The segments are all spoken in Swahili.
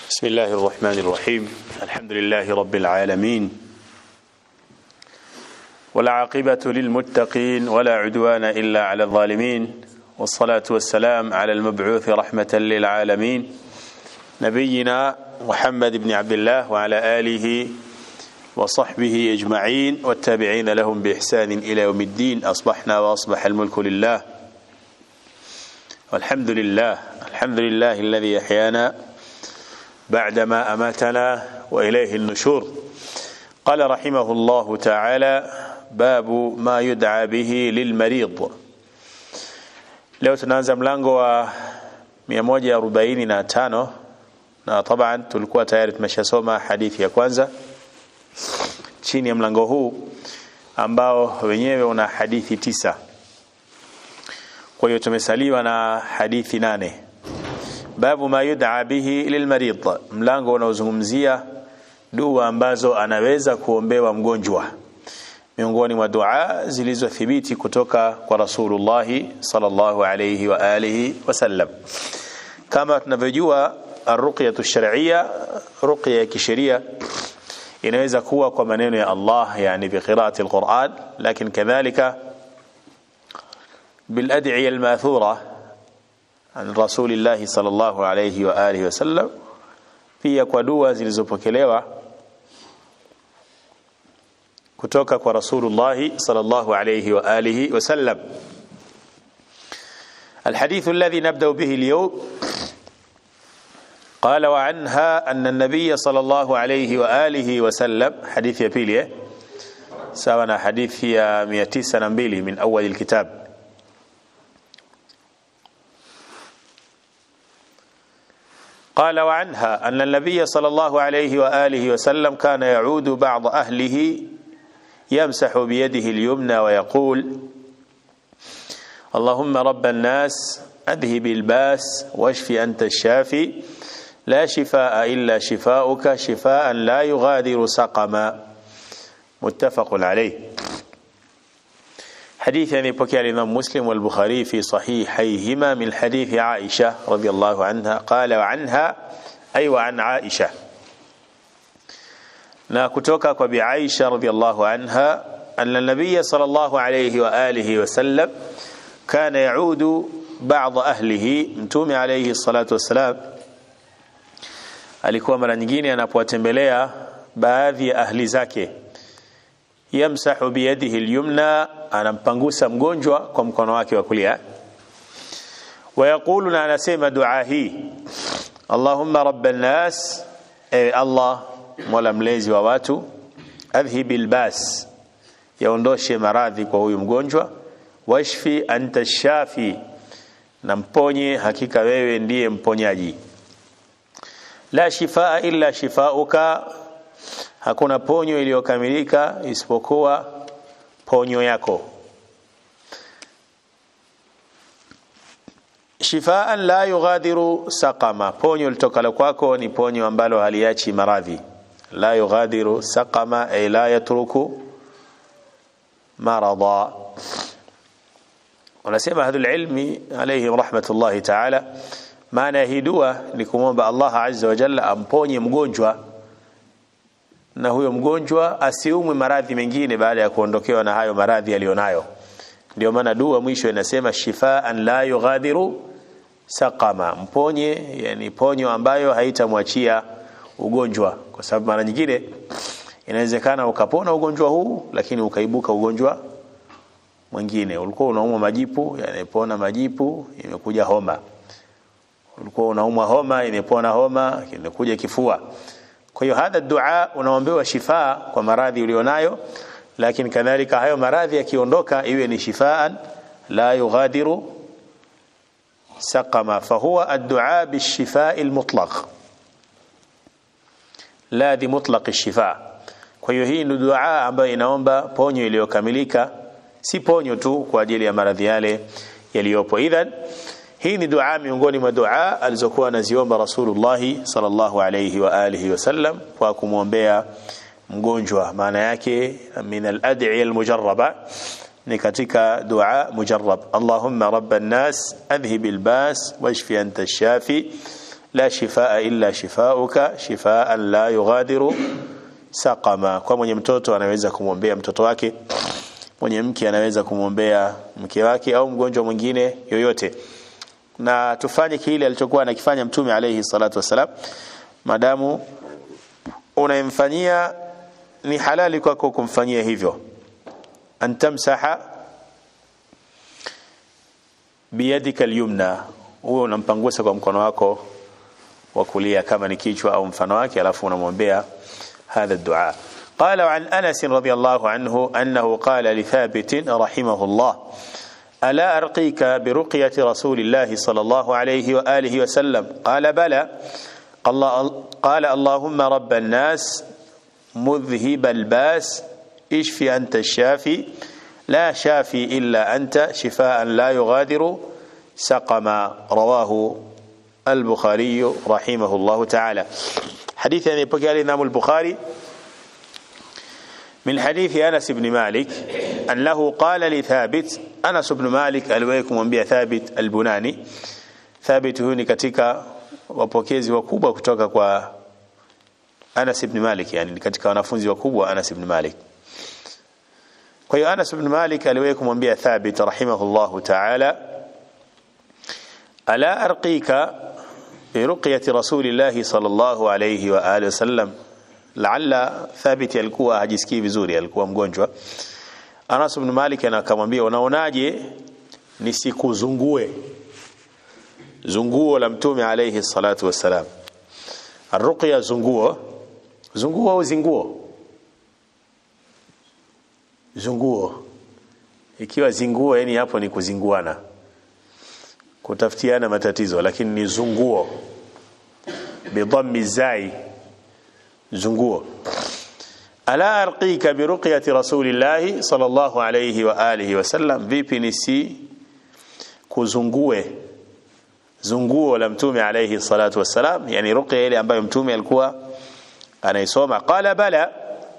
بسم الله الرحمن الرحيم الحمد لله رب العالمين والعاقبة للمتقين ولا عدوان إلا على الظالمين والصلاة والسلام على المبعوث رحمة للعالمين نبينا محمد بن عبد الله وعلى آله وصحبه أجمعين والتابعين لهم بإحسان إلى يوم الدين أصبحنا وأصبح الملك لله والحمد لله الحمد لله الذي أحيانا بعدما أماتنا وإليه النشور قال رحمه الله تعالى باب ما يدعى به للمريض leo tunaanza mlango wa 145 na taban tulikuwa tayari tumeshasoma hadithi ya kwanza chini ya mlango huu ambao wenyewe una hadithi tisa kwa hiyo tumesaliwa na hadithi nane babu ma yud'a bihi lilmarid mlango unaozungumzia dua ambazo anaweza kuombewa mgonjwa miongoni mwa dua zilizothibiti kutoka kwa Rasulullah sallallahu alayhi wa alihi wasallam kama tunavyojua arruqyatu shar'iyya ruqya ya kisheria inaweza kuwa kwa maneno ya Allah yani bi qira'ati alquran lakini kadhalika bil ad'iya almathura an rasulillahi sallallahu alayhi wa alihi wasallam pia kwa dua zilizopokelewa kutoka kwa rasulullah sallallahu alayhi wa alihi wasallam الحديث الذي نبدأ به اليوم قال وعنها أن النبي صلى الله عليه وآله وسلم حديث يبيلي سوانا حديث يا ميتيس نبيلي من أول الكتاب قال وعنها أن النبي صلى الله عليه وآله وسلم كان يعود بعض أهله يمسح بيده اليمنى ويقول اللهم رب الناس أذهب الباس واشف أنت الشافي لا شفاء إلا شفاؤك شفاء لا يغادر سقما متفق عليه حديث يعني بكي الإمام مسلم والبخاري في صحيحيهما من حديث عائشة رضي الله عنها قال وعنها أي وعن عائشة na kutoka kwa bi Aisha radhiallahu anha anna nabiy sallallahu alayhi wa alihi wasallam kana yaudu ba'd ahlihi mtume alayhi salatu wassalam alikuwa mara nyingine anapowatembelea baadhi ya ahli zake yamsahu biyadihi alyumna anampangusa mgonjwa kwa mkono wake wa kulia ويقول na anasema dua hii Allahumma rabban nas ewe Allah mola mlezi wa watu adhhibil bas yaondoshe maradhi kwa huyu mgonjwa washfi anta shafi na mponye hakika wewe ndiye mponyaji la shifaa illa shifauka hakuna ponyo iliyokamilika isipokuwa ponyo yako shifaan la yughadiru saqama ponyo litokalo kwako ni ponyo ambalo haliachi maradhi la yughadiru saqama ay la yatruku marada wanasema ahlul ilmi alayhim rahmatullahi ta'ala maana hii dua ni kumwomba Allah azza wa jalla amponye mgonjwa na huyo mgonjwa asiumwe maradhi mengine baada ya kuondokewa na hayo maradhi aliyonayo ndio maana dua mwisho inasema shifaan la yughadiru saqama mponye yani ponyo ambayo haitamwachia ugonjwa kwa sababu mara nyingine inawezekana ukapona ugonjwa huu lakini ukaibuka ugonjwa mwingine ulikuwa unaumwa majipu yanapona majipu imekuja homa ulikuwa unaumwa homa imepona homa imekuja kifua kwa hiyo hadha dua unaombewa shifaa kwa maradhi ulionayo lakini kadhalika hayo maradhi yakiondoka iwe ni shifaan la yughadiru saqama fahuwa ad-du'a bish-shifaa al-mutlaq la di mutlaq ash-shifa kwa hiyo hii ni dua ambayo inaomba ponyo iliyokamilika si ponyo tu kwa ajili ya maradhi yale yaliyopo idhan hii ni dua miongoni mwa dua alizokuwa anaziomba Rasulullah sallallahu alayhi wa alihi wasallam kwa kumwombea mgonjwa maana yake min al-ad'iya al-mujarraba ni katika dua mujarrab Allahumma rabban nas adhhib al-bas washfi anta ash-shafi la shifaa illa shifauka shifaan la yughadiru saqama kwa mwenye mtoto anaweza kumwombea mtoto wake mwenye mke anaweza kumwombea mke wake au mgonjwa mwingine yoyote na tufanye kile alichokuwa anakifanya mtume alayhi salatu wasalam madamu unayemfanyia ni halali kwako kumfanyia hivyo antamsaha biyadika alyumna huo unampangusa kwa mkono wako wa kulia kama ni kichwa au mfano wake alafu unamwombea هذا الدعاء قال عن أنس رضي الله عنه أنه قال لثابت رحمه الله ألا أرقيك برقية رسول الله صلى الله عليه وآله وسلم قال بلى الله قال اللهم رب الناس مذهب الباس اشفي أنت الشافي لا شافي إلا أنت شفاء لا يغادر سقما رواه البخاري رحمه الله تعالى حديث يعني بقال الإمام البخاري من حديث أنس بن مالك أنه قال لثابت أنس بن مالك aliwahi kumwambia Thabit al-Bunani Thabit huyu ni katika wapokezi wakubwa kutoka kwa Anas ibn Malik yani ni katika wanafunzi wakubwa Anas ibn Malik kwa hiyo Anas ibn Malik aliwahi kumwambia Thabit rahimahullahu ta'ala ala arqika برقية رسول الله صلى الله عليه وآله وسلم لعل ثابت alikuwa hajisikii vizuri alikuwa mgonjwa Anas ibn Malik anakamwambia unaonaje nisikuzungue zunguo la mtume alayhi salatu wassalam arruqya zunguo zunguo au zinguo zunguo ikiwa zinguo yani hapo ni kuzinguana kutafutiana matatizo lakini ni zunguo bidhammi zai zunguo ala arqika biruqyati rasulillahi sallallahu alayhi wa alihi wasallam vipi nisi kuzungue zunguo la mtume alayhi salatu wassalam yani ruqya ile ambayo mtume alikuwa anaisoma qala bala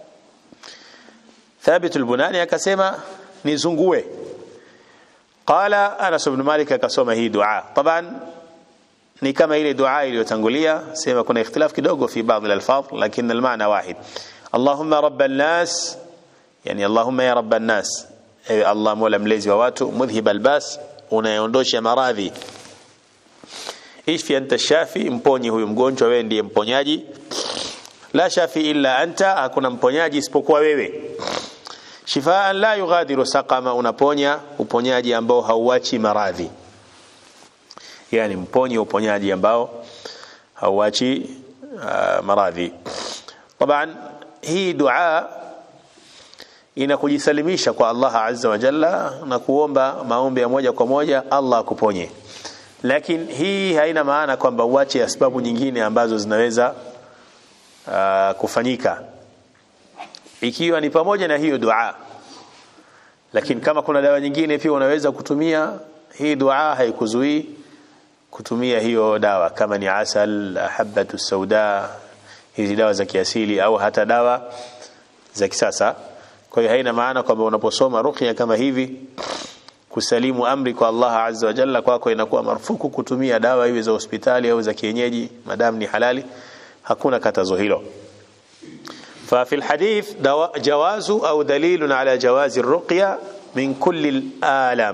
thabit albunani akasema nizungue قال انس بن مالك akasoma hii dua طبعا ni kama ile dua iliyotangulia sema kuna ikhtilaf kidogo fi baadhi al-alfaz lakini al-maana wahid Allahumma rabb an-nas yani Allahumma ya rabb an-nas ewe Allah mola mlezi wa watu mudhhib al-bas unayeondosha maradhi ishfi anta shafi mponye huyu mgonjwa wewe ndiye mponyaji la shafi illa anta hakuna mponyaji isipokuwa wewe shifaan la yughadiru saqama unaponya uponyaji ambao hauachi maradhi yani mponye uponyaji ambao hauachi uh, maradhi taban hii dua ina kujisalimisha kwa Allah azza wa jalla na kuomba maombi ya moja kwa moja Allah akuponye lakini hii haina maana kwamba uache sababu nyingine ambazo zinaweza uh, kufanyika ikiwa ni pamoja na hiyo dua lakini kama kuna dawa nyingine pia unaweza kutumia hii dua haikuzuii kutumia hiyo dawa kama ni asal habatu sauda hizi dawa za kiasili au hata dawa za kisasa kwa hiyo haina maana kwamba unaposoma ruqya kama hivi kusalimu amri kwa Allah azza wa jalla kwako inakuwa marufuku kutumia dawa hivi za hospitali au za kienyeji madam ni halali hakuna katazo hilo ففي الحديث جواز أو دليل على جواز الرقية من كل الآلام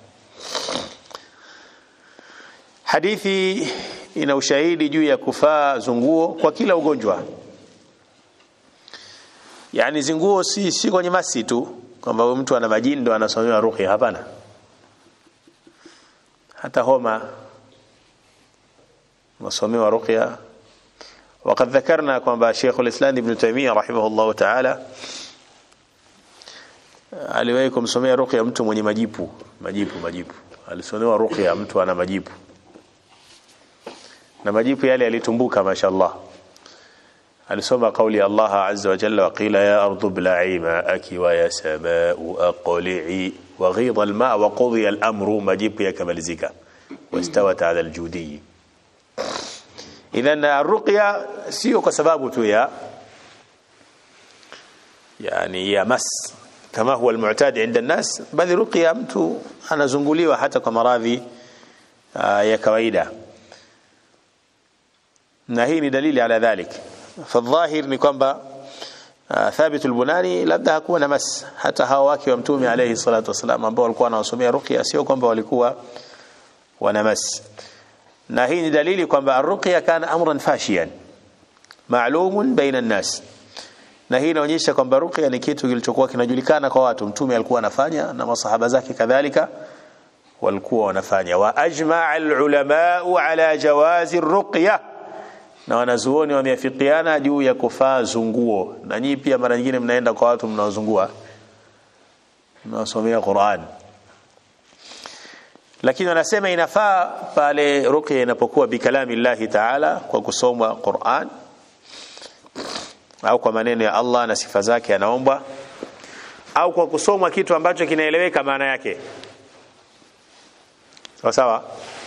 hadithi ina ushahidi juu ya kufaa zunguo kwa kila ugonjwa yani zinguo si, si kwenye masi tu kwamba mtu ana majini ndo anasomewa ruqya hapana hata homa unasomewa ruqya وقد ذكرنا kwamba Sheikh al-Islam Ibn Taymiyyah rahimahullah ta'ala aliwahi kumsomea ruqya mtu mwenye majipu majipu majipu alisomewa ruqya mtu ana majipu na majipu yale yalitumbuka mashallah alisoma kauli Allah azza wa jalla waqila ya ardu bla'i ma'aki wa ya sama'u aqli'i wa ghidha al-ma' wa qudiya al-amru majipu yakamalizika wastawat 'ala al-judi idhan ruqya sio kwa sababu tu ya yani ya mas kama huwa almu'tad inda الناس bali ruqya mtu anazunguliwa hata kwa maradhi ya kawaida na hii ni dalili ala dhalik fadhahir ni kwamba uh, thabit albunani labda hakuwa na mas hata hawa wake wa mtume alayhi salatu wasalam ambao walikuwa wanawasomea ruqya sio kwamba walikuwa wana mas na hii ni dalili kwamba arruqya kana amran fashiyan maalumun baina an-nas na hii inaonyesha kwamba ruqya ni kitu kilichokuwa kinajulikana kwa watu mtume alikuwa anafanya na masahaba zake kadhalika walikuwa wanafanya wa ajmaa alulama ala jawazi ruqya na wanazuoni wameafikiana juu ya kufaa zunguo na nyinyi pia mara nyingine mnaenda kwa watu mnaozungua mnaosomea Qur'an lakini wanasema inafaa pale ruqya inapokuwa bikalami Allah Ta'ala kwa kusomwa Qur'an au kwa maneno ya Allah na sifa zake anaomba au kwa kusomwa kitu ambacho kinaeleweka maana yake sawa sawa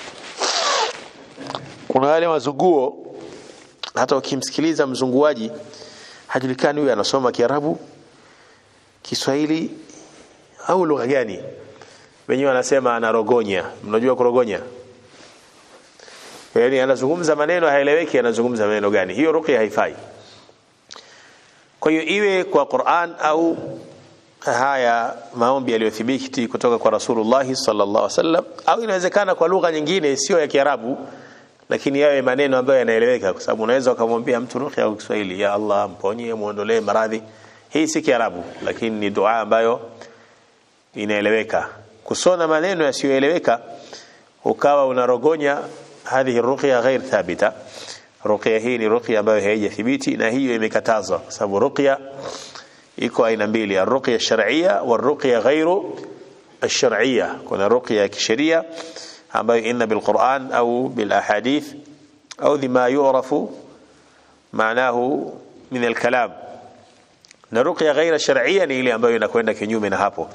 kuna wale mazunguo hata ukimsikiliza mzunguaji hajulikani huyu anasoma Kiarabu Kiswahili au lugha gani wenyewe wanasema anarogonya mnajua kurogonya yaani anazungumza maneno haeleweki anazungumza maneno gani hiyo ruqya haifai kwa hiyo iwe kwa Qur'an au haya maombi yaliyothibiti kutoka kwa Rasulullah sallallahu alaihi wasallam au inawezekana kwa lugha nyingine sio ya Kiarabu lakini yawe maneno ambayo yanaeleweka kwa sababu unaweza ukamwambia mtu ruqya kwa Kiswahili ya Allah mponye muondolee maradhi hii si Kiarabu lakini ni dua ambayo inaeleweka kusona maneno yasiyoeleweka ukawa unarogonya hadhihi ruqya ghair thabita ruqya hii ni ruqya ambayo haijathibiti na hiyo imekatazwa kwa sababu ruqya iko aina mbili arruqya shar'iyya warruqya ghairu الشرعيه kuna ruqya ya kisheria ambayo inna bilquran au bilahadith au bima yu'rafu maanahu min alkalam na ruqya ghaira shar'iyya ni ile ambayo inakwenda kinyume na hapo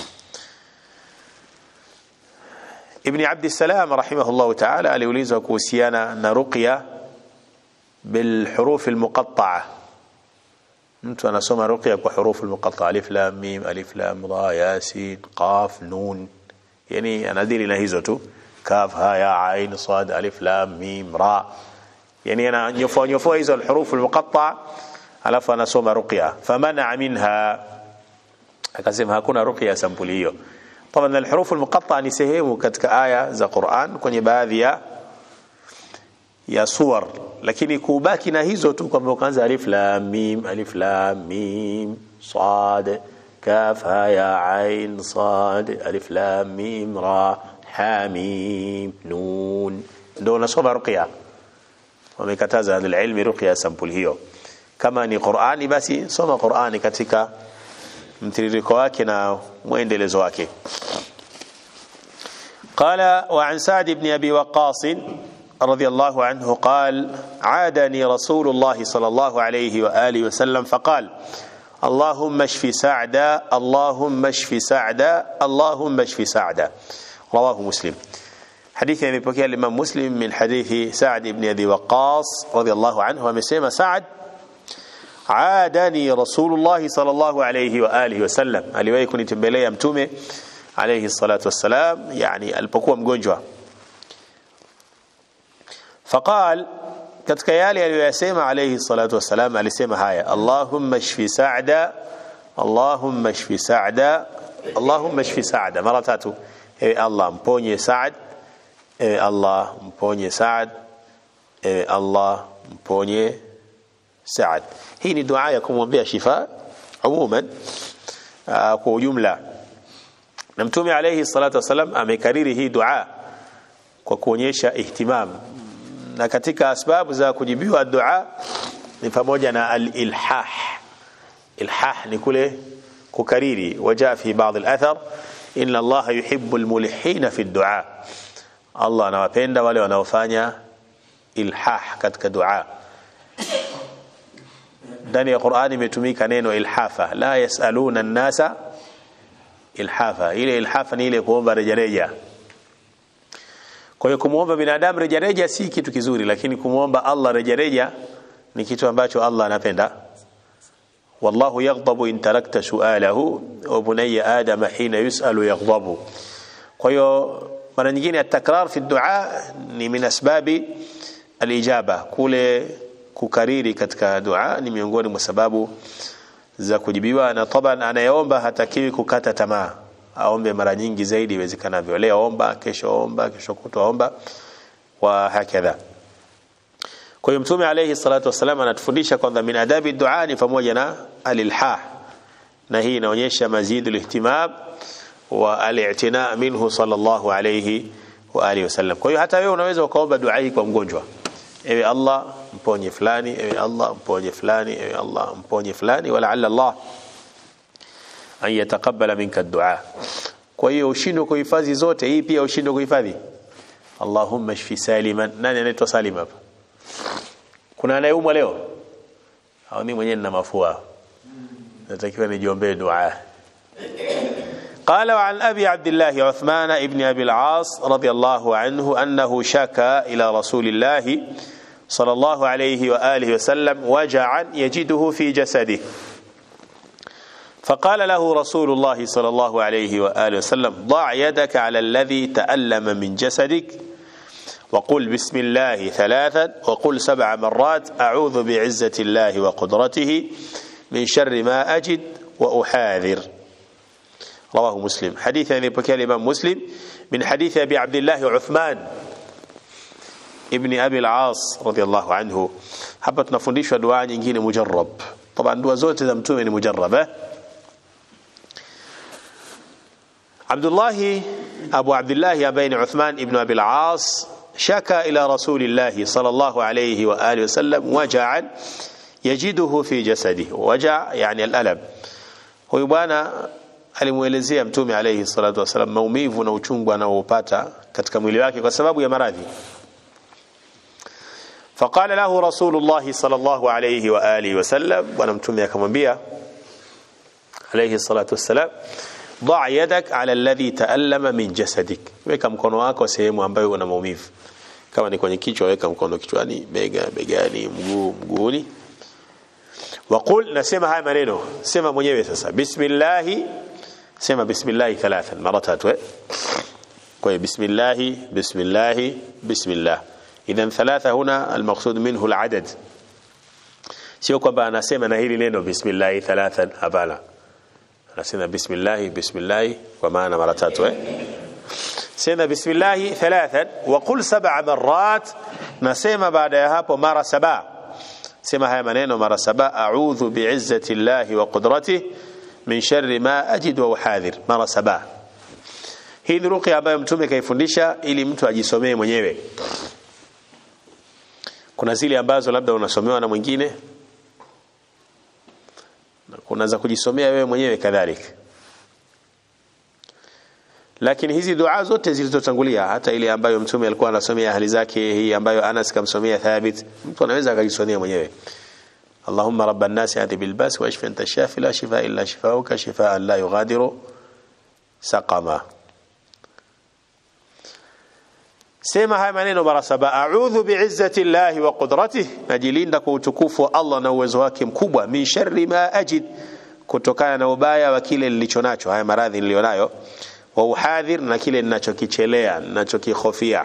Ibn Abd Salam rahimahullah ta'ala aliulizwa kuhusiana na ruqya بالحروف المقطعه mtu anasoma ruqya kwa hurufu almuqatta alif lam mim alif lam ra yasin qaf nun yani anadili na hizo tu kaf ha ya ain sad alif lam mim ra yani ananyofoa nyofoa hizo alhurufu almuqatta alafu anasoma ruqya famana minha akasema hakuna ruqya sampuli hiyo طبعا الحروف المقطعه ni sehemu katika aya za Qur'an kwenye baadhi ya ya suwar lakini kubaki na hizo tu kwamba ukaanza alif lam mim alif lam mim sad kaf ha ya ain sad alif lam mim ra ha mim nun ndio unasoma ruqya wamekataza ahli ilmi ruqya sampuli hiyo kama ni Qur'ani basi soma Qur'ani katika mtiririko wake na mwendelezo wake قال وعن سعد بن ابي وقاص رضي الله عنه قال عادني رسول الله صلى الله عليه واله وسلم فقال اللهم اشف سعدا اللهم اشف سعدا اللهم اشف سعدا رواه مسلم حديث يمepokea الامام مسلم من حديث سعد بن ابي وقاص رضي الله عنه amesema سعد عادني رسول الله صلى الله عليه واله وسلم aliwahi kunitembelea mtume alayhi salatu wassalam yani alipokuwa mgonjwa faqal katika yale aliyoyasema alayhi salatu wassalam alisema haya allahumma shfi sa'da allahumma shfi sa'da allahumma shfi sa'da mara tatu ewe allah mponye sa'd ewe allah mponye sa'd ewe allah mponye sa'd hii ni dua ya kumwombea shifa umuman kwa ujumla na mtume alayhi salatu wasalam amekariri hii dua kwa kuonyesha ihtimam na katika asbabu za kujibiwa dua ni pamoja na al-ilhah ilhah ni kule kukariri wajaa fi baadhi al-athar inna Allah yuhibbu al-mulihina fi ad-du'a Allah anawapenda wale wanaofanya ilhah katika dua ndani ya Qur'ani imetumika neno ilhafa la yasaluna an-nasa ilhafa ile ilhafa ni ile kuomba rejareja kwa hiyo kumuomba binadamu rejareja si kitu kizuri lakini kumuomba Allah rejareja ni kitu ambacho Allah anapenda wallahu yaghdabu in tarakta su'alahu wa bunayya adam hina yus'alu yaghdabu kwa hiyo mara nyingine at-takrar fi ad-du'a ni min asbabi alijaba kule kukariri katika dua ni miongoni mwa sababu za kujibiwa na taban anayeomba hatakiwi kukata tamaa aombe mara nyingi zaidi iwezekanavyo leo omba kesho omba kesho kutwa omba wa hakadha kwa hiyo mtume alayhi salatu wasalam anatufundisha kwamba min adabi dua ni pamoja na alilhah na hii inaonyesha mazidu lihtimam wa al-i'tina minhu sallallahu alayhi wa alihi wasallam kwa hiyo hata wewe unaweza ukaomba dua hii kwa mgonjwa ewe Allah mponye fulani ewe Allah mponye fulani ewe Allah mponye fulani wala alla Allah an yataqabbala minka dua kwa hiyo ushindwe kuhifadhi zote hii pia ushindwe kuhifadhi Allahumma shfi saliman nani anaitwa Salim hapa kuna anayeumwa leo au mimi mwenyewe nina mafua natakiwa nijiombee dua قال وعن أبي عبد الله عثمان ابن أبي العاص رضي الله عنه أنه شكى إلى رسول الله صلى الله عليه وآله وسلم وجعا يجده في جسده فقال له رسول الله صلى الله عليه وآله وسلم ضع يدك على الذي تألم من جسدك وقل بسم الله ثلاثا وقل سبع مرات أعوذ بعزة الله وقدرته من شر ما أجد وأحاذر رواه مسلم حديث يعني بكى الإمام مسلم من حديث أبي عبد الله عثمان ابن أبي العاص رضي الله عنه hapa tunafundishwa dua nyingine mujarrab طبعا dua zote za mtume ni mujarraba عبد الله أبو عبد الله بين عثمان ابن أبي العاص شكى إلى رسول الله صلى الله عليه وآله وسلم وجعا يجده في جسده وجع يعني الألم huyu bwana alimuelezea mtume alayhi salatu wasallam maumivu na uchungu anaoupata katika mwili wake kwa sababu ya maradhi فقال له رسول الله صلى الله عليه وآله وسلم bwana mtume akamwambia alayhi salatu wassalam ضع يدك على الذي تألم من جسدك weka mkono wako sehemu ambayo una maumivu kama ni kwenye kichwa weka mkono kichwani bega begani mguu mguuni waqul nasema haya maneno sema mwenyewe sasa bismillah sema bismillah thalathan mara tatu kwa hiyo bismillah bismillah bismillah idhan thalatha huna almaqsud minhu aladad sio kwamba anasema na hili neno bismillah thalathan hapana anasema bismillah bismillah kwa maana mara tatu eh sema bismillah thalathan wa qul sab'a marrat nasema baada ya hapo mara saba sema haya maneno mara saba a'udhu bi'izzati llahi wa qudratihi min sharri ma ajid wa uhadhir mara saba hii ni ruqya ambayo mtume kaifundisha ili mtu ajisomee mwenyewe kuna zile ambazo labda unasomewa na mwingine na kuna za kujisomea wewe mwenyewe kadhalika lakini hizi dua zote zilizotangulia hata ile ambayo mtume alikuwa anasomea ahli zake hii ambayo Anas kamsomea Thabit mtu anaweza akajisomea mwenyewe اللهم رب الناس هذه بالباس واشف انت الشافي لا شفاء الا شفاؤك شفاء لا يغادر سقما sema haya maneno mara saba a'udhu bi'izzati llahi wa qudratihi najilinda kwa utukufu wa Allah na uwezo wake mkubwa min sharri ma ajid kutokana na ubaya wa kile nilicho nacho haya maradhi nilionayo wa uhadhir na kile ninachokichelea ninachokihofia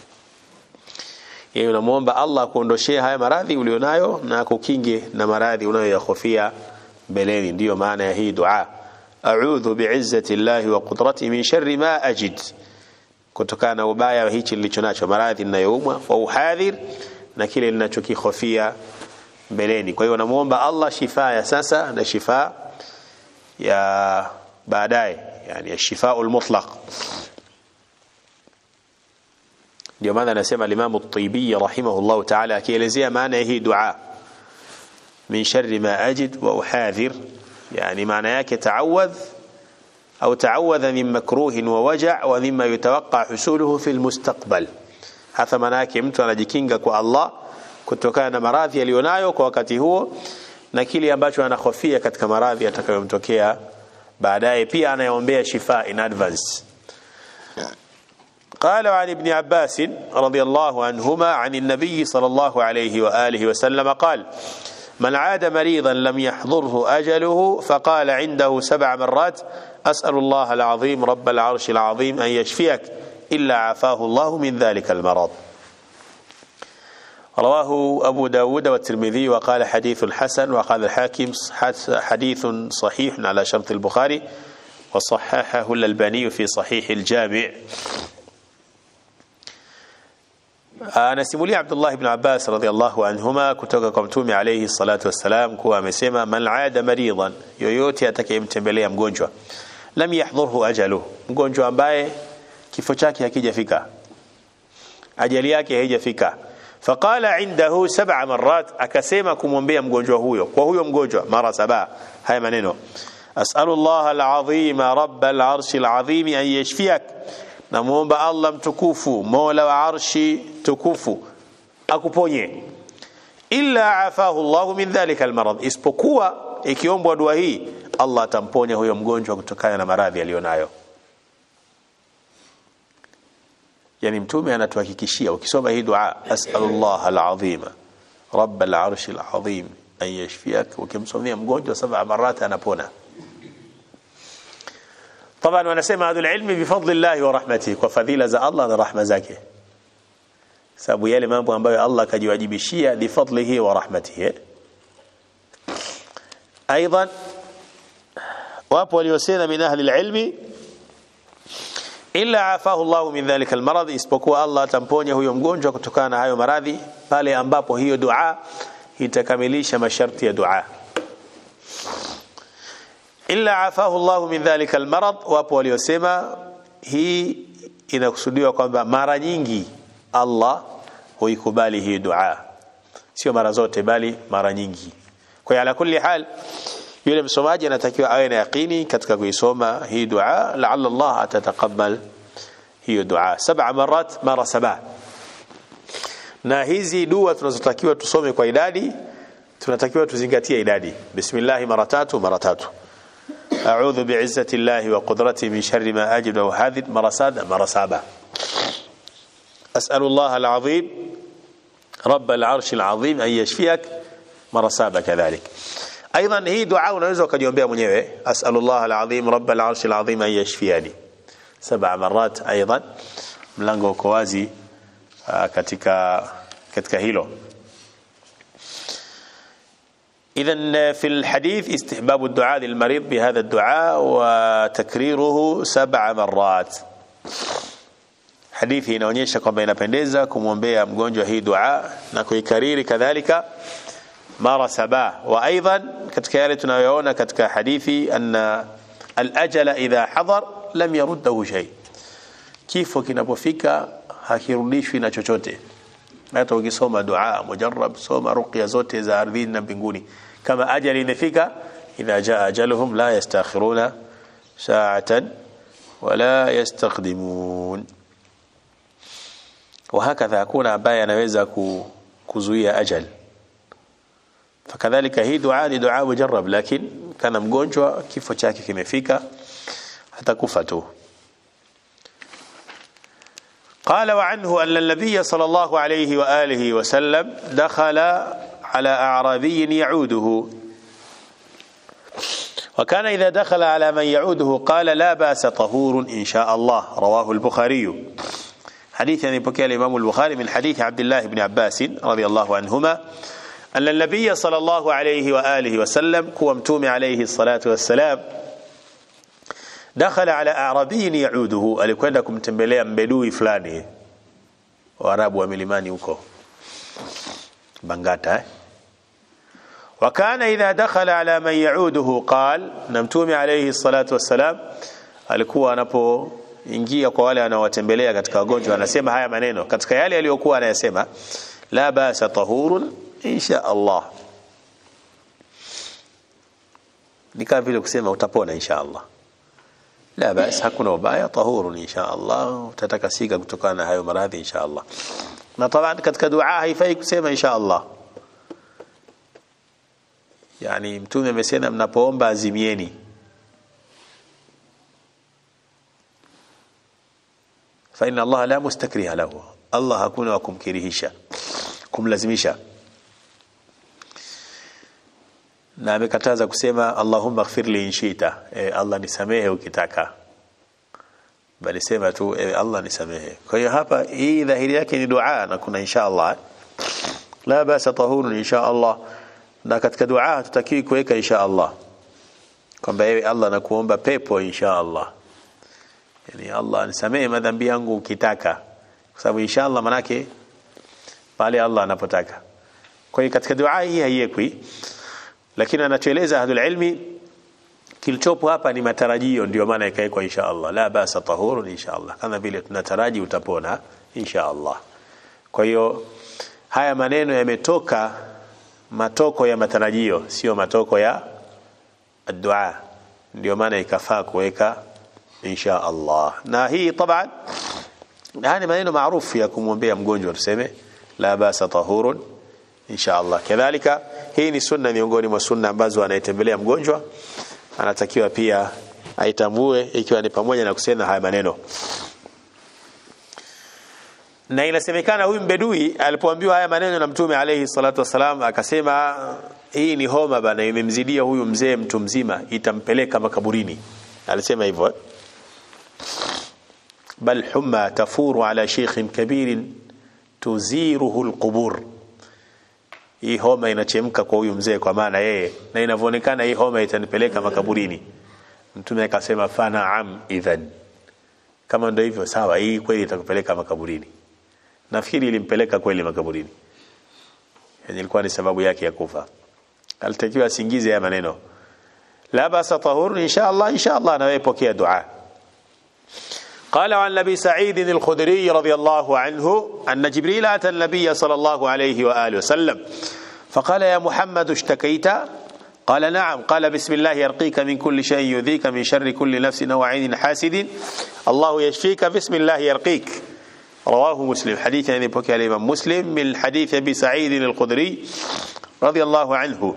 yeye unamuomba Allah kuondoshee haya maradhi ulionayo na kukinge na maradhi unayoyahofia mbeleni ndiyo maana ya hii dua a'udhu bi'izzati llahi wa qudratihi min sharri ma ajid kutokana na ubaya wa hichi nilicho nacho maradhi ninayoumwa wa uhadhir na kile ninachokihofia mbeleni kwa hiyo namuomba Allah shifa ya sasa na shifa ya baadaye yani shifaul mutlaq ndio maana anasema al-Imam at-Tibi rahimahullah ta'ala akielezea maana ya hii dua min sharri ma ajid wa uhadhir yani maana yake ta'awadh au ta'awadha min makruhin wa waja' wa mimma yutawaqqa husuluhu fi al-mustaqbal hata maana yake mtu anajikinga kwa Allah kutokana na maradhi aliyonayo kwa wakati huo na kile ambacho anahofia katika maradhi atakayomtokea baadaye pia anayeombea shifa in advance قال عن ابن عباس رضي الله عنهما عن النبي صلى الله عليه وآله وسلم قال من عاد مريضا لم يحضره أجله فقال عنده سبع مرات أسأل الله العظيم رب العرش العظيم أن يشفيك إلا عافاه الله من ذلك المرض رواه أبو داود والترمذي وقال حديث حسن وقال الحاكم حديث صحيح على شرط البخاري وصححه الألباني في صحيح الجامع anasimulia Abdullah ibn Abbas radhiallahu anhuma kutoka kwa mtume alayhi salatu wassalam kuwa amesema man aada maridan yoyote atakayemtembelea mgonjwa lam yahdhurhu ajalu mgonjwa ambaye kifo chake hakijafika ajali yake haijafika faqala indahu sab'a marrat akasema kumwombea mgonjwa huyo kwa huyo mgonjwa mara saba haya maneno as'alu Allah al-azim rabb al-arsh al-azim an yashfiyak namuomba Allah mtukufu mola wa arshi tukufu akuponye illa afahu Allah min dhalika almarad isipokuwa ikiombwa dua hii Allah atamponya huyo mgonjwa kutokana na maradhi aliyonayo yani mtume anatuhakikishia ukisoma hii dua as'alullah alazima rabb al'arsh alazim an yashfiyak ukimsomea mgonjwa saba marata anapona طبعا wanasema hadhul ilmi bifadlillah wa rahmatihi kwa fadhila za Allah na rahma zake sababu yale mambo ambayo Allah kajiwajibishia bifadlihi wa rahmatihi ايضا wapo waliosema min ahli alilmi illa afahu Allah min dhalika almarad isipokuwa Allah atamponya huyo mgonjwa kutokana na hayo maradhi pale ambapo hiyo dua itakamilisha masharti ya dua illa afahu Allah min dhalika almarad wapo waliosema hii inakusudiwa kwamba mara nyingi Allah huikubali hii dua sio mara zote bali mara nyingi kwa ala kulli hal yule msomaji anatakiwa awe na yaqini katika kuisoma hii dua laalla Allah atatakabal hiyo dua saba marat mara saba na hizi dua tunazotakiwa tusome kwa idadi tunatakiwa tuzingatie idadi bismillah mara tatu mara tatu أعوذ بعزة الله وقدرته من شر ما أجد وهذه مرسادة مرسابة أسأل الله العظيم رب العرش العظيم أن يشفيك مرسابة كذلك أيضا هي دعاء unaweza ukajiombea mwenyewe أسأل الله العظيم رب العرش العظيم أن يشفيني سبع مرات أيضا mlango uko wazi katika katika hilo إذا في الحديث استحباب الدعاء للمريض بهذا الدعاء وتكريره سبع مرات hadithi inaonyesha kwamba inapendeza kumwombea mgonjwa hii dua na kuikariri kadhalika mara saba wa aidan katika yale tunayoona katika hadithi anna alajala idha hadar lam yaruddahu shay kifo kinapofika hakirudishwi na chochote hata ukisoma dua mujarrab soma ruqya zote za ardhini na mbinguni kama ajali imefika idha jaa ajaluhum la yastakhiruna sa'atan wala yastaqdimun وهكذا hakuna ambaye anaweza kuzuia ajal fakadhalika hii dua ni dua mujarrab lakini kana mgonjwa kifo chake kimefika hatakufa tu قال وعنه أن النبي صلى الله عليه وآله وسلم دخل على أعرابي يعوده وكان إذا دخل على من يعوده قال لا باس طهور إن شاء الله رواه البخاري حديث يعني بكى الإمام البخاري من حديث عبد الله بن عباس رضي الله عنهما أن النبي صلى الله عليه وآله وسلم كومتوم عليه الصلاة والسلام dakhala ala arabiyin yauduhu alikwenda kumtembelea mbedui fulani waarabu wa milimani huko bangata eh? wakana idha dakhala ala man yauduhu qal na mtume alayhi salatu wassalam alikuwa anapoingia kwa wale wanaowatembelea katika wagonjwa anasema haya maneno katika yale aliyokuwa anayasema la basa tahurun insha Allah ni kama vile kusema utapona insha Allah la bas hakuna ubaya tahurun insha Allah utatakasika kutokana na hayo maradhi insha Allah na taban katika dua haifai kusema insha Allah yani mtume amesema mnapoomba azimieni fa inna Allah la mustakriha lahu Allah hakuna wa kumkirihisha kumlazimisha na amekataza kusema Allahumma ighfir li inshita e, Allah nisamehe ukitaka bali sema tu e, Allah nisamehe kwa hiyo hapa hii dhahiri yake ni dua na kuna insha Allah la basa tahurun insha Allah na katika dua tutakiwi kuweka insha Allah kwamba ewe Allah nakuomba pepo insha Allah yani Allah nisamehe madhambi yangu ukitaka kwa sababu insha Allah manake pale Allah anapotaka kwa hiyo katika dua hii haiwekwi lakini anatueleza ahlul ilmi kilichopo hapa ni matarajio ndio maana ikawekwa insha Allah la basa tahurun insha Allah kama vile tunataraji utapona insha Allah kwa hiyo haya maneno yametoka matoko ya matarajio sio matoko ya dua ndio maana ikafaa kuweka insha Allah na hii taban haya ni maneno maarufu ya kumwombea mgonjwa tuseme la basa tahurun insha Allah kadhalika hii ni sunna miongoni mwa sunna ambazo anayetembelea mgonjwa anatakiwa pia aitambue ikiwa ni pamoja na kusema haya maneno na inasemekana huyu mbedui alipoambiwa haya maneno na mtume alayhi salatu wasalam akasema hii ni homa bana imemzidia huyu mzee mtu mzima itampeleka makaburini alisema hivyo eh? bal humma tafuru ala sheikhin kabirin tuziruhu alqubur hii homa inachemka kwa huyu mzee kwa maana yeye na inavyoonekana hii homa itanipeleka makaburini mtume akasema fanaam idhan kama ndio hivyo sawa hii kweli itakupeleka makaburini nafikiri ilimpeleka kweli makaburini yani ilikuwa ni sababu yake ya kufa alitakiwa asingize ya maneno la basa tahur insha Allah insha Allah na wewe pokea dua قال عن ابي سعيد الخدري رضي الله عنه ان جبريل اتى النبي صلى الله عليه واله وسلم فقال يا محمد اشتكيت قال نعم قال بسم الله يرقيك من كل شيء يؤذيك من شر كل نفس او عين حاسد الله يشفيك بسم الله يرقيك رواه مسلم حديث يعني بكى الامام مسلم من حديث ابي سعيد الخدري رضي الله عنه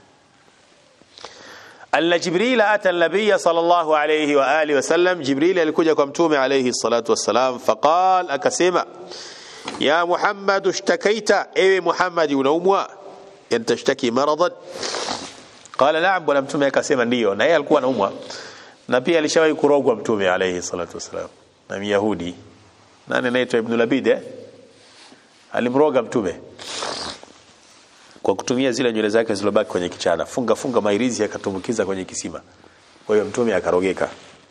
أن جبريل أتى النبي صلى الله عليه وآله وسلم جبريل alikuja kwa mtume عليه الصلاة والسلام فقال akasema يا محمد اشتكيت ايوه محمد unaumwa yantashtaki maradan قال نعم bwana mtume akasema ndio na yeye alikuwa anaumwa na pia alishawahi kurogwa mtume عليه الصلاة والسلام na myahudi nani anaitwa ibn labid eh alimroga mtume kwa kutumia zile nywele zake zilizobaki kwenye kichana funga funga mairizi akatumbukiza kwenye kisima kwa hiyo mtume akarogeka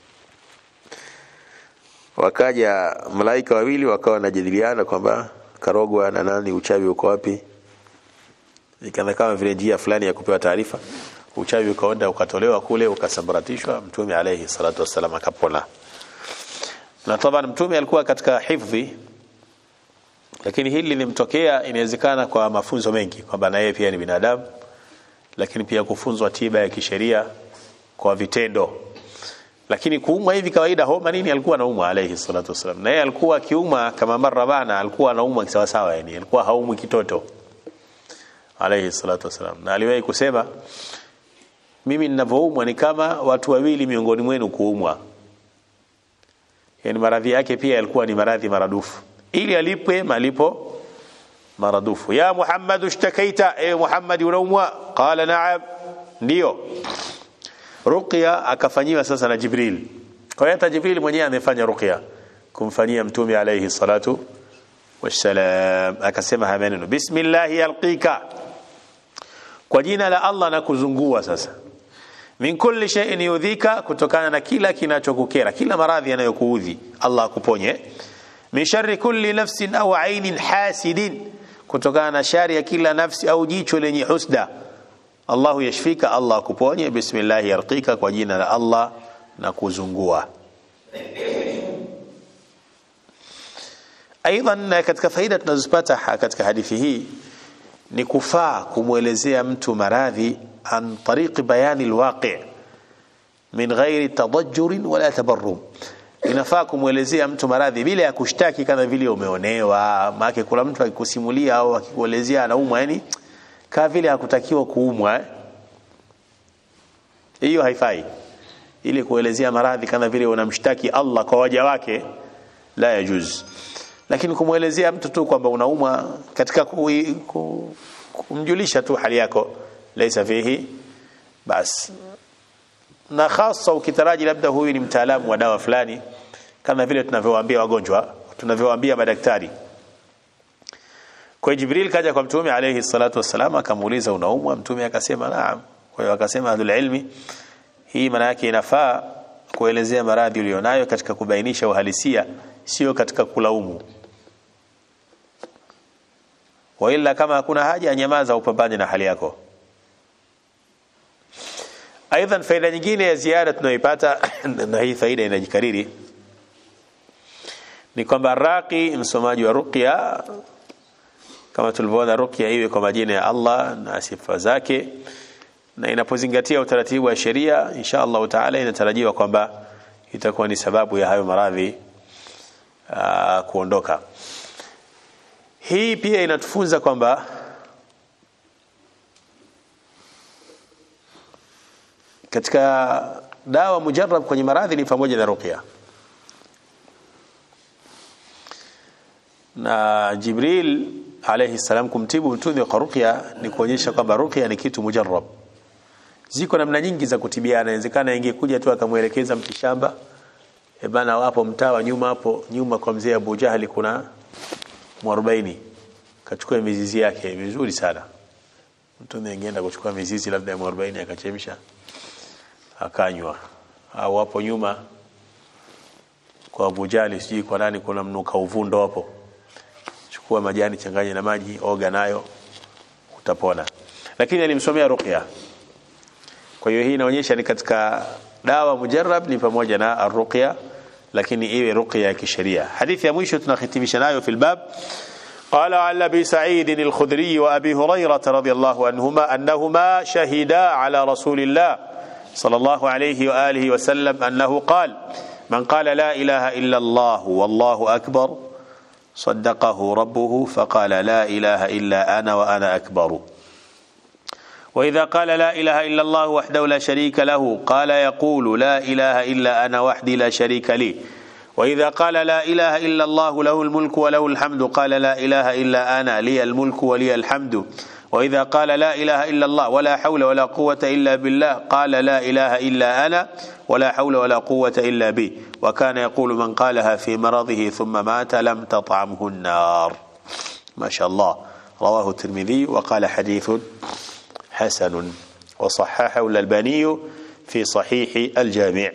wakaja malaika wawili wakawa wanajadiliana kwamba karogwa na nani uchawi uko wapi ikaanza kama vile njia fulani ya kupewa taarifa uchawi ukaenda ukatolewa kule ukasambaratishwa mtume alayhi salatu wassalam akapona na taban mtume alikuwa katika hifdhi lakini hili limtokea inawezekana kwa mafunzo mengi kwamba na yeye pia ni binadamu lakini pia kufunzwa tiba ya kisheria kwa vitendo lakini kuumwa hivi kawaida homa nini alikuwa anaumwa alayhi salatu wasallam na yeye alikuwa akiumwa kama mara bana alikuwa anaumwa sawa sawa yani alikuwa haumwi kitoto alayhi salatu wasallam na aliwahi kusema mimi ninavyoumwa ni kama watu wawili miongoni mwenu kuumwa yani maradhi yake pia yalikuwa ni maradhi maradufu ili alipwe malipo maradufu ya Muhammad ushtakaita e Muhammad unaumwa qala na'am ndio ruqya akafanyiwa sasa na Jibril kwa hiyo hata Jibril mwenyewe amefanya ruqya kumfanyia mtume alayhi salatu wassalam akasema haya maneno bismillah yalqika kwa jina la Allah na kuzungua sasa min kulli shay'in yudhika kutokana na kila kinachokukera kila maradhi yanayokuudhi Allah akuponye min sharri kulli nafsin au ainin hasidin kutokana na shari ya kila nafsi au jicho lenye husda Allahu yashfika Allah akuponye bismillah yarqika kwa jina la Allah na kuzungua aidan katika faida tunazopata katika hadithi hii ni kufaa kumwelezea mtu maradhi an tariqi bayani alwaqi min ghairi tadajjur wala tabarrum inafaa kumwelezea mtu maradhi bila ya kushtaki kama vile umeonewa maana kuna mtu akikusimulia au akikuelezea anaumwa yani kama vile hakutakiwa kuumwa hiyo haifai ili kuelezea maradhi kama vile unamshtaki Allah kwa waja wake la yajuz lakini kumwelezea mtu tu kwamba unaumwa katika ku, ku, kumjulisha tu hali yako laisa fihi bas na hasa ukitaraji labda huyu ni mtaalamu wa dawa fulani kama vile tunavyowaambia wagonjwa tunavyowaambia madaktari kwa Jibril kaja kwa mtume alayhi salatu wassalam akamuuliza unaumwa mtume akasema naam kwa hiyo akasema ahlul ilmi hii maana yake inafaa kuelezea maradhi ulionayo katika kubainisha uhalisia sio katika kulaumu waila kama hakuna haja nyamaza upambane na hali yako aidha faida nyingine ya ziada tunayoipata na hii faida inajikariri ni kwamba raqi msomaji wa ruqya kama tulivyoona ruqya iwe kwa majina ya Allah na sifa zake na inapozingatia utaratibu wa sheria insha Allah taala inatarajiwa kwamba itakuwa ni sababu ya hayo maradhi uh, kuondoka hii pia inatufunza kwamba katika dawa mujarrab kwenye maradhi ni pamoja na ruqya na Jibril alayhi salam kumtibu mtume kwa ruqya ni kuonyesha kwamba ruqya ni kitu mujarrab ziko namna nyingi za kutibiana inawezekana ingekuja tu akamwelekeza mtishamba e bana wapo mtaa wa nyuma hapo nyuma kwa mzee Abu Jahali kuna mwarobaini kachukua mizizi yake vizuri sana mtume angeenda kuchukua mizizi labda ya mwarobaini akachemsha akanywa au hapo nyuma kwa Abu Jahali sijui kwa nani kuna mnuka uvundo hapo chukua majani changanya na maji oga nayo utapona lakini alimsomea ruqya kwa hiyo hii inaonyesha ni katika dawa mujarrab ni pamoja na arruqya lakini iwe ruqya ya kisheria hadithi ya mwisho tunahitimisha nayo fil bab قال عن ابي سعيد الخدري وابي هريره رضي الله عنهما انهما شهدا على رسول الله صلى الله عليه واله وسلم انه قال من قال لا اله الا الله والله اكبر صدقه ربه فقال لا اله الا انا وانا اكبر وإذا قال لا إله إلا الله وحده لا شريك له قال يقول لا إله إلا أنا وحدي لا شريك لي وإذا قال لا إله إلا الله له الملك وله الحمد قال لا إله إلا أنا لي الملك ولي الحمد وإذا قال لا إله إلا الله ولا حول ولا قوة إلا بالله قال لا إله إلا أنا ولا حول ولا قوة إلا بي وكان يقول من قالها في مرضه ثم مات لم تطعمه النار ما شاء الله رواه الترمذي وقال حديث حسن وصححه الألباني في صحيح الجامع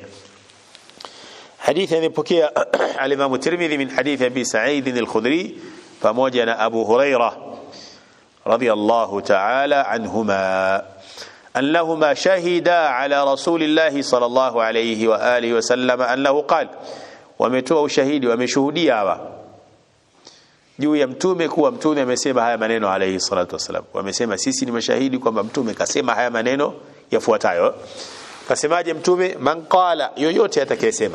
حديث يبكي الإمام الترمذي من حديث أبي سعيد الخدري فموجن أبو هريرة رضي الله تعالى عنهما أنهما شهدا على رسول الله صلى الله عليه وآله وسلم أنه قال ومتوى شهيد ومشهوديا juu ya mtume kuwa mtume amesema haya maneno alayhi salatu wasalam wamesema sisi ni mashahidi kwamba mtume kasema haya maneno yafuatayo kasemaje mtume man qala yoyote atakayesema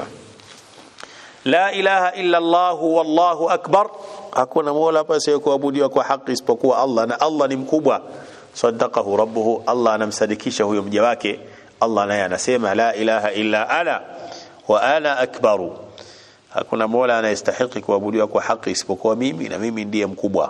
la ilaha illa Allah wallahu akbar hakuna mola pasiye kuabudiwa kwa haki isipokuwa Allah na Allah ni mkubwa sadaqahu rabbuhu Allah anamsadikisha huyo mja wake Allah naye anasema la ilaha illa ana wa ana akbaru hakuna mola anayestahili kuabudiwa kwa haki isipokuwa mimi na mimi ndiye mkubwa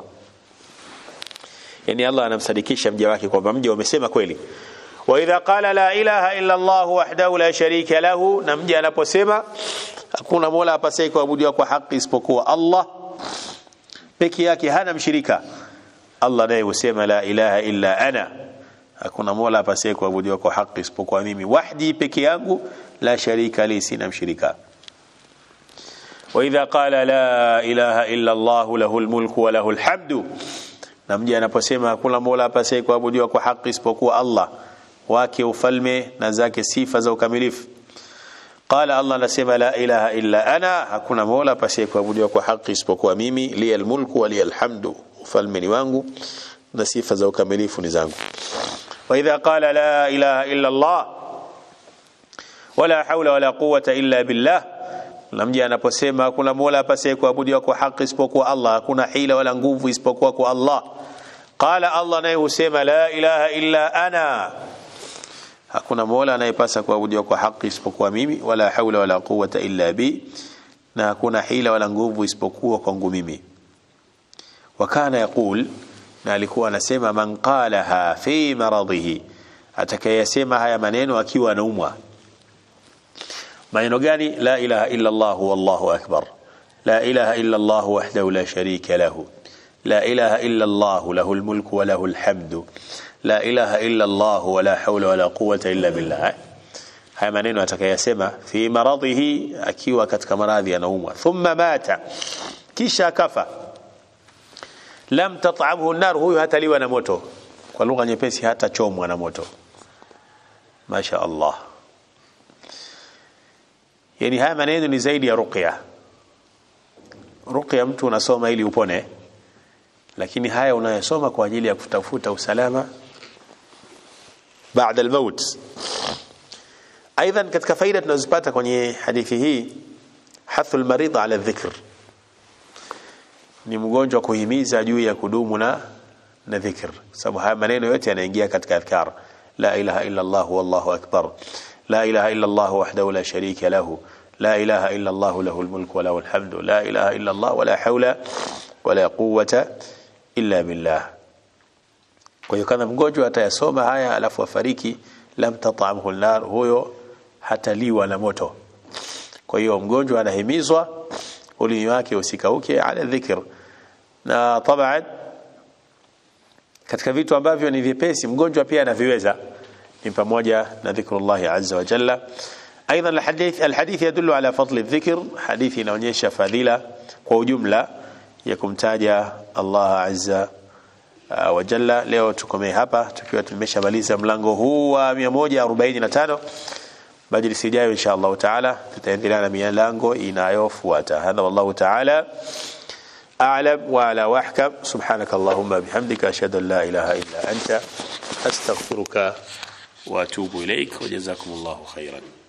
yani Allah anamsadikisha mja wake kwamba mja wamesema kweli wa idha qala la ilaha illa Allah wahdahu la sharika lahu na mja anaposema hakuna mola apasaye kuabudiwa kwa haki isipokuwa Allah peke yake hana mshirika Allah naye husema la ilaha illa ana hakuna mola apasaye kuabudiwa kwa haki isipokuwa mimi wahdi peke yangu la sharika li sina mshirika وإذا قال لا إله إلا الله له الملك وله الحمد na mja anaposema hakuna mola apasaye kuabudiwa kwa haki isipokuwa Allah wake ufalme na zake sifa za ukamilifu qala Allah anasema la ilaha illa ana hakuna mola apasaye kuabudiwa kwa haki isipokuwa mimi liyal mulku wa liyal hamdu ufalme ni wangu na sifa za ukamilifu ni zangu wa idha qala la ilaha illa Allah wala hawla wala quwwata illa billah na mja anaposema hakuna mola apasaye kuabudiwa kwa haki isipokuwa Allah hakuna hila wala nguvu isipokuwa kwa Allah qala Allah naye husema la ilaha illa ana hakuna mola anayepasa kuabudiwa kwa haki isipokuwa mimi wala haula wala quwwata illa bi na hakuna hila wala nguvu isipokuwa kwangu mimi wakana yaqul na alikuwa anasema man qalaha fi maradhihi atakayesema haya maneno akiwa anaumwa maneno gani la ilaha illa Allah wallahu akbar la ilaha illa Allah wahdahu la sharika lahu la ilaha illa Allah lahul mulku wa lahul hamdu la ilaha illa Allah wa la hawla wa la quwwata illa billah haya maneno atakayasema fi maradhihi akiwa katika maradhi anaumwa thumma mata kisha akafa lam tat'amhu an-nar huyu hataliwa na moto kwa lugha nyepesi hata chomwa na moto masha Allah yani haya maneno ni zaidi ya ruqya ruqya mtu unasoma ili upone lakini haya unayosoma kwa ajili ya kutafuta usalama baada al-maut ايضا katika faida tunazopata kwenye hadithi hii hathul marid ala dhikr ni mgonjwa kuhimiza juu ya kudumu na na dhikr sababu haya maneno yote yanaingia katika adhkar la ilaha illa allah wallahu akbar la ilaha illa allah wahdahu la sharika lahu la ilaha illa allah lahu almulk wa lahu alhamdu la ilaha illa allah wala hawla wala quwwata illa billah kwa hiyo kama mgonjwa atayasoma haya alafu afariki lam tat'amhu an-nar huyo hataliwa na moto kwa hiyo mgonjwa anahimizwa ulimi wake usikauke ala dhikr na taban katika vitu ambavyo ni vyepesi mgonjwa pia anaviweza ni pamoja na dhikrullah azza wa jalla ايضا الحديث الحديث يدل على فضل الذكر حديث inaonyesha fadhila kwa ujumla ya kumtaja Allah azza wa jalla leo tukomee hapa tukiwa tumeshamaliza mlango huu wa 145 majlisi ijayo insha Allah taala tutaendelea na milango inayofuata hadha wallahu taala أعلم وعلى وأحكم سبحانك اللهم بحمدك أشهد أن لا إله إلا أنت أستغفرك وأتوب إليك وجزاكم الله خيرا